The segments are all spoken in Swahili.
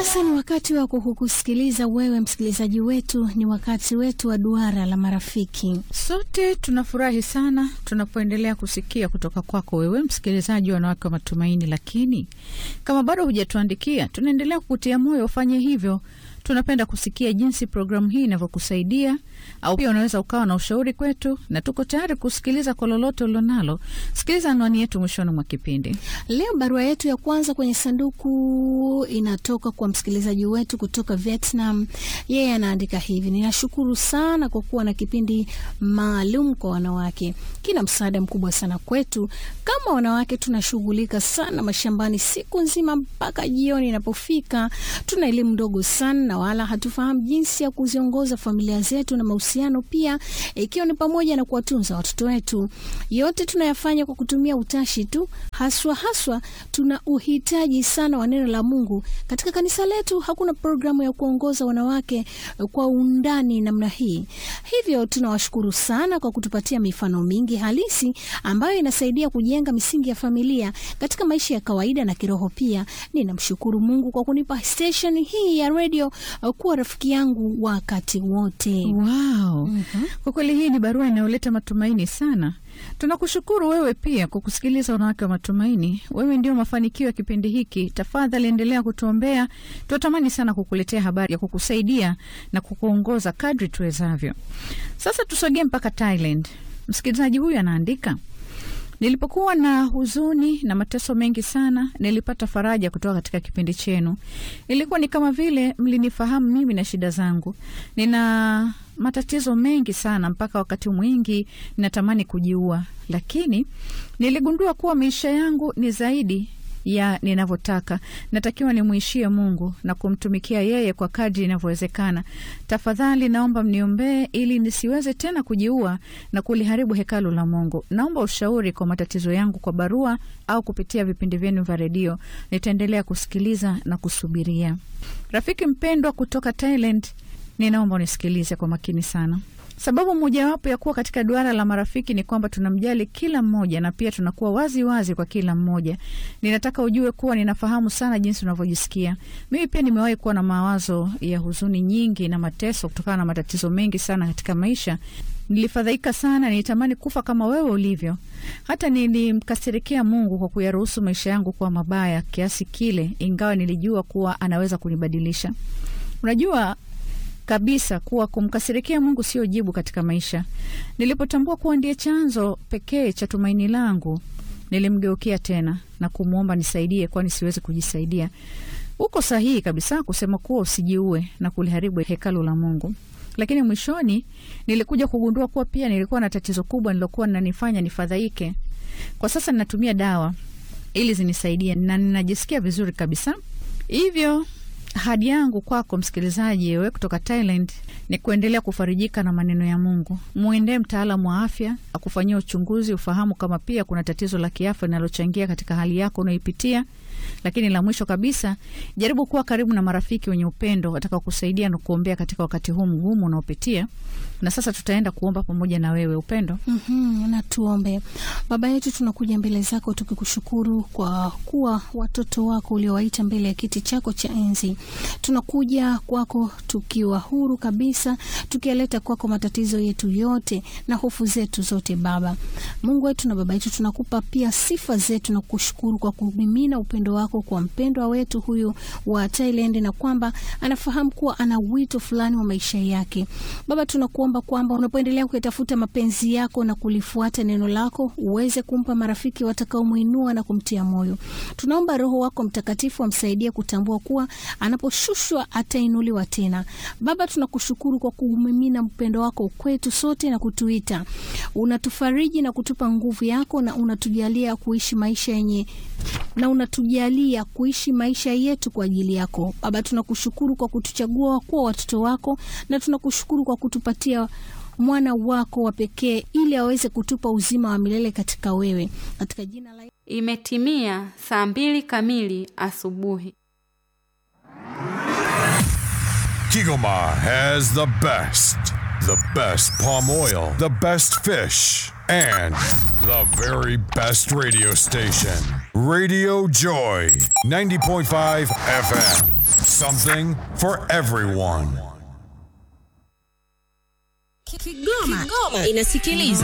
Sasa ni wakati wa kukusikiliza wewe msikilizaji wetu, ni wakati wetu wa duara la marafiki. Sote tunafurahi sana tunapoendelea kusikia kutoka kwako wewe msikilizaji wa Wanawake wa Matumaini, lakini kama bado hujatuandikia, tunaendelea kukutia moyo ufanye hivyo. Tunapenda kusikia jinsi programu hii inavyokusaidia, au pia unaweza ukawa na ushauri kwetu, na tuko tayari kusikiliza kwa lolote ulilonalo. Sikiliza anwani yetu mwishoni mwa kipindi. Leo barua yetu ya kwanza kwenye sanduku inatoka kwa msikilizaji wetu kutoka Vietnam. Yeye anaandika hivi: ninashukuru sana kwa kuwa na kipindi maalum kwa wanawake, kina msaada mkubwa sana kwetu. Kama wanawake tunashughulika sana mashambani siku nzima mpaka jioni inapofika, tuna elimu ndogo sana na wala hatufahamu jinsi ya kuziongoza familia zetu na mahusiano pia, ikiwa ni pamoja na kuwatunza watoto wetu. Yote tunayafanya kwa kutumia utashi tu, haswa haswa tuna uhitaji sana wa neno la Mungu. Katika kanisa letu hakuna programu ya kuongoza wanawake kwa undani namna hii, hivyo tunawashukuru sana kwa kutupatia mifano mingi halisi ambayo inasaidia kujenga misingi ya familia katika maisha ya kawaida na kiroho pia. Ninamshukuru Mungu kwa kunipa station hii ya radio kuwa rafiki yangu wakati wote. Wow. Kwa kweli hii ni barua inayoleta matumaini sana. Tunakushukuru wewe pia kwa kusikiliza Wanawake wa Matumaini. Wewe ndio mafanikio ya kipindi hiki. Tafadhali endelea kutuombea. Tunatamani sana kukuletea habari ya kukusaidia na kukuongoza kadri tuwezavyo. Sasa tusogee mpaka Thailand. Msikilizaji huyu anaandika Nilipokuwa na huzuni na mateso mengi sana, nilipata faraja kutoka katika kipindi chenu. Ilikuwa ni kama vile mlinifahamu mimi na shida zangu. Nina matatizo mengi sana, mpaka wakati mwingi natamani kujiua, lakini niligundua kuwa maisha yangu ni zaidi ya ninavyotaka. Natakiwa nimwishie Mungu na kumtumikia yeye kwa kadri inavyowezekana. Tafadhali naomba mniombee ili nisiweze tena kujiua na kuliharibu hekalu la Mungu. Naomba ushauri kwa matatizo yangu kwa barua au kupitia vipindi vyenu vya redio. Nitaendelea kusikiliza na kusubiria. Rafiki mpendwa kutoka Thailand, ninaomba unisikilize kwa makini sana. Sababu mojawapo ya kuwa katika duara la marafiki ni kwamba tunamjali kila mmoja na pia tunakuwa wazi wazi kwa kila mmoja. Ninataka ujue kuwa ninafahamu sana jinsi unavyojisikia. Mimi pia nimewahi kuwa na mawazo ya huzuni nyingi na mateso kutokana na matatizo mengi sana katika maisha. Nilifadhaika sana, nilitamani kufa kama wewe ulivyo. Hata nilimkasirikia Mungu kwa kuyaruhusu maisha yangu kuwa mabaya kiasi kile, ingawa nilijua kuwa anaweza kunibadilisha. Unajua kabisa kuwa kumkasirikia Mungu sio jibu katika maisha. Nilipotambua kuwa ndiye chanzo pekee cha tumaini langu, nilimgeukia tena na kumwomba nisaidie, kwani siwezi kujisaidia. Uko sahihi kabisa kusema kuwa usijiue na kuliharibu hekalu la Mungu, lakini mwishoni nilikuja kugundua kuwa pia nilikuwa na tatizo kubwa nilokuwa nanifanya nifadhaike. Kwa sasa ninatumia dawa ili zinisaidie na ninajisikia vizuri kabisa. Hivyo ahadi yangu kwako msikilizaji, wewe kutoka Thailand, ni kuendelea kufarijika na maneno ya Mungu. Mwendee mtaalamu wa afya akufanyia uchunguzi, ufahamu kama pia kuna tatizo la kiafya linalochangia katika hali yako unayoipitia. Lakini la mwisho kabisa, jaribu kuwa karibu na marafiki wenye upendo watakao kusaidia na kuombea katika wakati huu mgumu unaopitia. Na sasa tutaenda kuomba pamoja na wewe. Upendo, Mm-hmm, na tuombe. Baba yetu, tunakuja mbele zako tukikushukuru kwa kuwa watoto wako uliowaita mbele ya kiti chako cha enzi. Tunakuja kwako tukiwa huru kabisa, tukiyaleta kwako matatizo yetu yote na hofu zetu zote. Baba Mungu wetu na baba yetu, tunakupa pia sifa zetu na kushukuru kwa kumimina upendo wako kwa mpendwa wetu huyu wa Thailand, na kwamba anafahamu kuwa ana wito fulani wa maisha yake. Baba, tunakuomba kwamba unapoendelea kuyatafuta mapenzi yako na kulifuata neno lako, uweze kumpa marafiki watakaomwinua na kumtia moyo. Tunaomba Roho wako Mtakatifu amsaidie kutambua kuwa anaposhushwa atainuliwa tena. Baba, tunakushukuru kwa kumimina upendo wako kwetu sote na kutuita, unatufariji na kutupa nguvu yako, na unatujalia kuishi maisha yenye na unatujalia kuishi maisha yetu kwa ajili yako. Baba, tunakushukuru kwa kutuchagua kuwa watoto wako, na tunakushukuru kwa kutupatia mwana wako wa pekee ili aweze kutupa uzima wa milele katika wewe, katika jina la Imetimia saa mbili kamili asubuhi. Kigoma has the best, the best palm oil, the best fish, and the very best radio station. Radio Joy, 90.5 FM. Something for everyone. Kigoma, Kigoma inasikiliza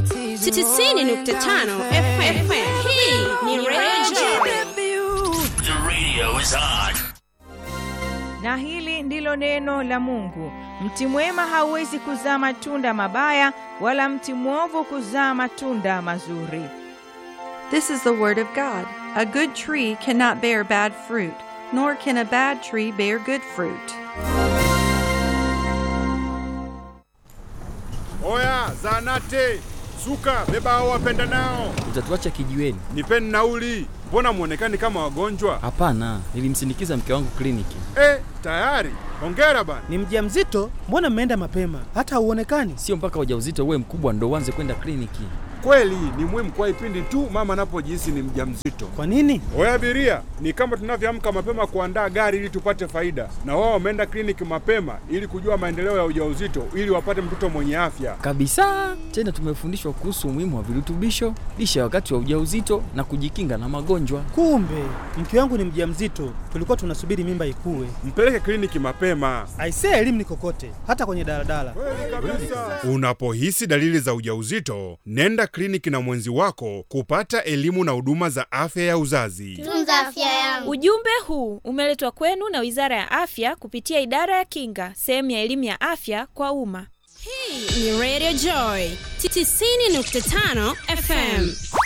90.5 FM. Hii ni Radio The radio is on. Na hili ndilo neno la Mungu. Mti mwema hauwezi kuzaa matunda mabaya, wala mti mwovu kuzaa matunda mazuri. This is the word of God. A good tree cannot bear bad fruit, nor can a bad tree bear good fruit. Oya, zanate suka, beba hao wapenda nao, Utatuacha kijiweni? nipeni nauli. Mbona mwonekani kama wagonjwa? Hapana, nilimsindikiza mke wangu kliniki. Eh, tayari. Hongera bana. Ni mjamzito? Mbona mmeenda mapema? Hata hauonekani. Sio mpaka ujauzito uwe mkubwa ndo uanze kwenda kliniki. Kweli ni muhimu kwa ipindi tu mama anapojihisi ni mjamzito. Kwa nini? Oya abiria, ni kama tunavyoamka mapema kuandaa gari ili tupate faida, na wao wameenda kliniki mapema ili kujua maendeleo ya ujauzito ili wapate mtoto mwenye afya. Kabisa. Tena tumefundishwa kuhusu umuhimu wa virutubisho, lishe wakati wa ujauzito na kujikinga na magonjwa. Kumbe mke wangu ni mjamzito, tulikuwa tunasubiri mimba ikue. Mpeleke kliniki mapema. Aisee, elimu ni kokote, hata kwenye daladala. Unapohisi dalili za ujauzito, nenda kliniki na mwenzi wako kupata elimu na huduma za afya ya uzazi. Tunza afya yangu. Ujumbe huu umeletwa kwenu na Wizara ya Afya kupitia Idara ya Kinga, sehemu ya elimu ya afya kwa umma. Hii ni Radio Joy 90.5 FM.